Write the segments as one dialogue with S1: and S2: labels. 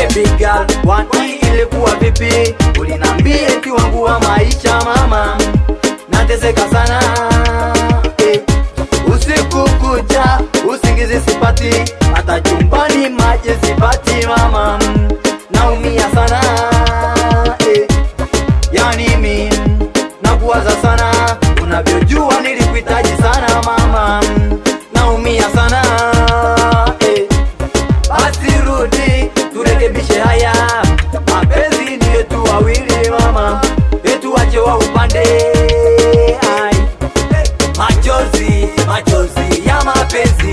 S1: baby girl kwani ilikuwa vipi ulinambia eti wangu wa maisha mama nateseka sana eh. usiku kucha usingizi sipati hata chumbani maji sipati mama naumia sana eh. yani mi nakuwaza sana unavyojua nilikuhitaji sana mama naumia sana eh. basi rudi turekebishe haya mapenzi ni yetu wawili mama yetu wache wa upande Ai. machozi machozi ya mapenzi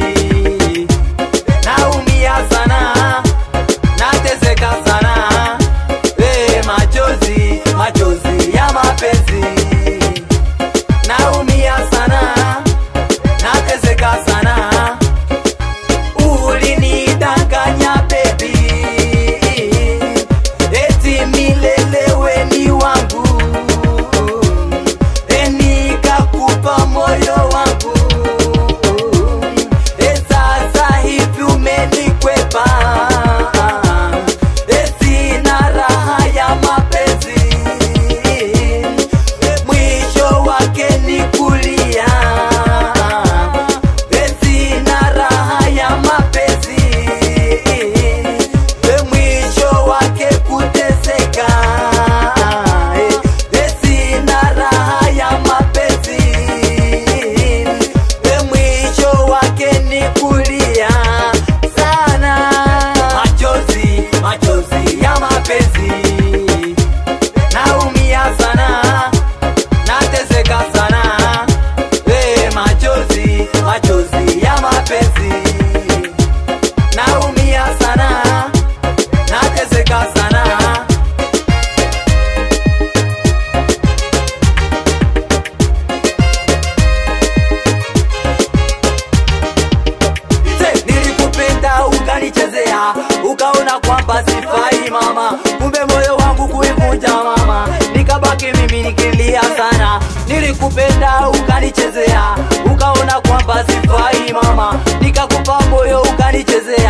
S1: naumia sana nateseka sana hey, machozi machozi ya mapenzi naumia sana nateseka sana ulinidanganya bebi eti milelewe ni wangu E, nikakupa moyo wangu E, sasa hivi umenikwepa E, sina raha ya mapenzi E, mwisho wake ni kulia E, sina raha ya mapenzi E, mwisho wake kuteseka E, e, sina raha ya mapenzi E, mwisho wake ni kulia sana machozi machozi ya mapenzi naumia sana nateseka sana e, machozi machozi ya mapenzi naumia sana nateseka sana Se, nilikupenda ukanichezea ukaona kwamba sifai mama kumbe moyo wangu kuivunja mama nikabaki mimi nikilia sana nilikupenda ukanichezea ukaona kwamba sifai mama nikakupa moyo ukanichezea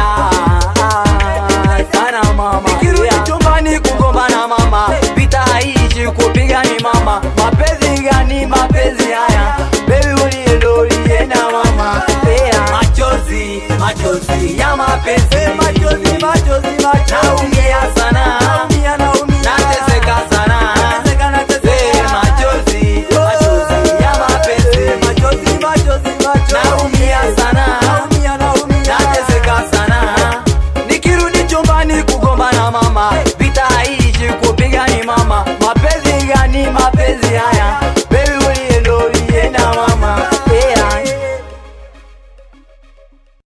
S1: sana mama nikirudi chumbani kugombana mama vita haishi kupigani mama mapenzi gani mapenzi haya bebi uliendolienda mama yeah. machozi machozi ya mapenzi machozi machozi machozi naumia sana naumia naumia nateseka sana nateseka nateseka yeah, machozi machozi ya mapenzi machozi machozi machozi naumia sana naumia naumia nateseka sana nikirudi chumbani kugombana mama vita haishi kupigani mama mapenzi gani mapenzi haya